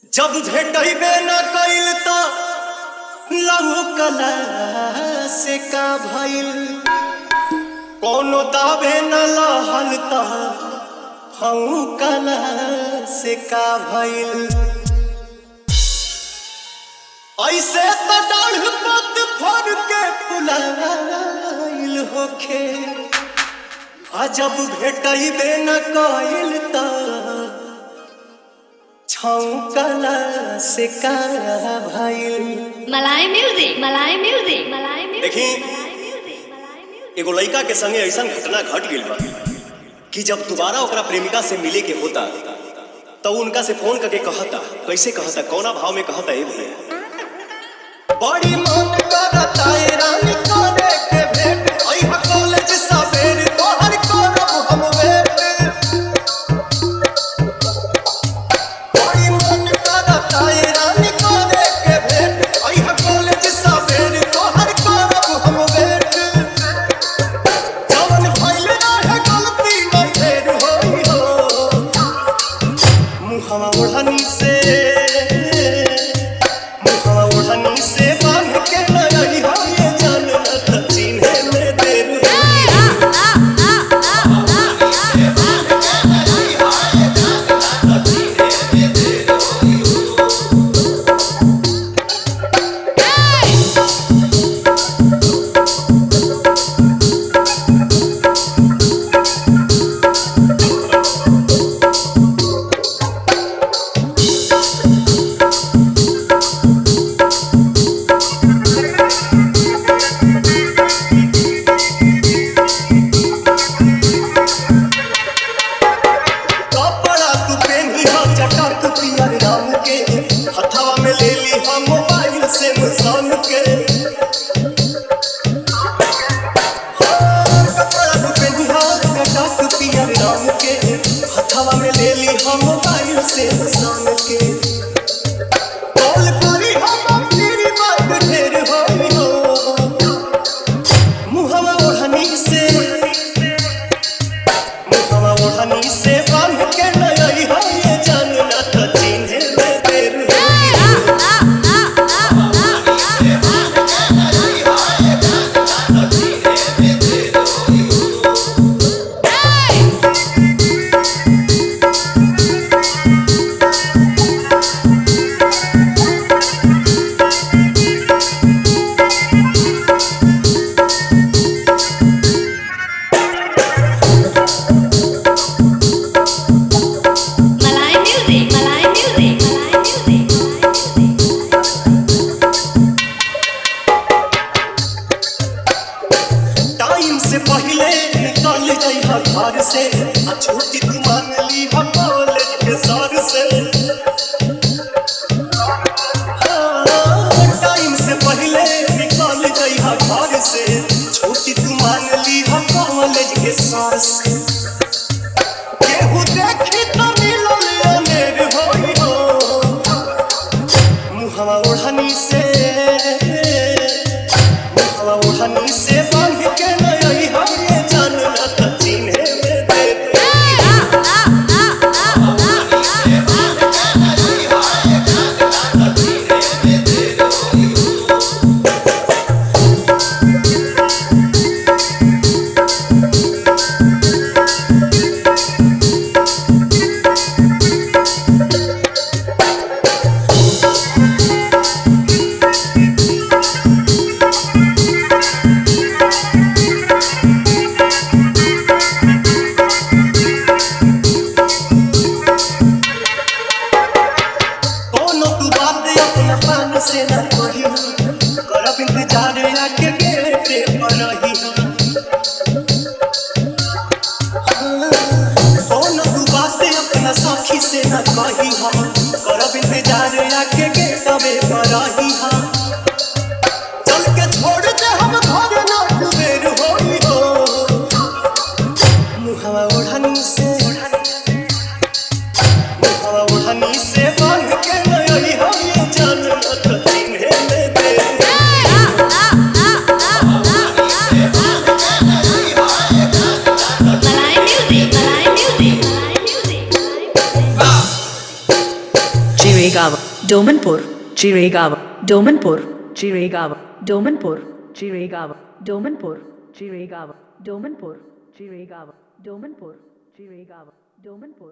जब भेटबे न कइल त लहू कला से का भइल कोनो दाबे न लहल त हऊ कला से का भइल ऐसे त डाढ़ पत फर के फुलाइल होखे आ जब भेटबे न कइल त छौकला से का भइल मलाई म्यूजिक मलाई म्यूजिक मलाई म्यूजिक देखी, मलाई म्यूजिक मलाई म्यूजिक एगो लड़का के संगे ऐसा घटना घट गइल बा कि जब दोबारा ओकरा प्रेमिका से मिले के होता तो उनका से फोन करके कहता कैसे कहता कौना भाव में कहता ए भैया बड़ी मन करता ए रानी करे के भेंट अइहा कॉलेज सवेर तोहर करब हम वेट बड़ी मन करता ए रानी करे के भेंट अइहा कॉलेज सवेर तोहर करब हम वेट जवन भइल रहे गलती नहीं फेर होई हो मुहवा ओढ़नी से मुहवा ओढ़नी से बांध के नई हो ये जान न चिन्हे में देर होई कपड़ा तू पेनी हो चटक पियर रंग के हथवा में ले ली हम मोबाइल से मुसान के हाँ, कपड़ा तू पेनी हो चटक पियर रंग के हथवा में ले ली हम मोबाइल से मुसान के कॉल करी हम तेरी बात ढेर होई हो मुहवा ओढ़नी से मुखवा ओढ़नी से बांध के नई हो ये जान ना तो चिन्हे में देर होई। मलाई म्यूजिक मलाई म्यूजिक मलाई म्यूजिक टाइम से पहले निकल जाइहा घर से आ छुट्टी तू मांग ली हम कॉलेज के सर से हाँ, टाइम से पहले निकल जाइहा घर से छुट्टी तू मांग ली हम कॉलेज के सर से केहू देखी तो मिलल अनेर होई हो मुहवा ओढ़नी से मुहवा ओढ़नी से बांध के नई हो ये जान ना तो चिन्हे में देर कोनो तू बात अपना पान से न कही करब इंतजार आके गेटे पर रही कोनो तू बात अपना साखी से न कही हम करब इंतजार आके गेटवे पर रही हम चल के छोड़ दे हम घर ना कुबेर होई हो मुहवा ओढ़नी से मुखवा ओढ़नी से बांध के नई हो ये जान न तो चिन्हे में देर मलाई म्यूजिक मलाई म्यूजिक मलाई music Jimmy Chiregaon, Domanpur, Chiregaon, Domanpur, Chiregaon, Domanpur, Chiregaon, Domanpur, Chiregaon, Domanpur, Chiregaon, Domanpur, Chiregaon, Domanpur.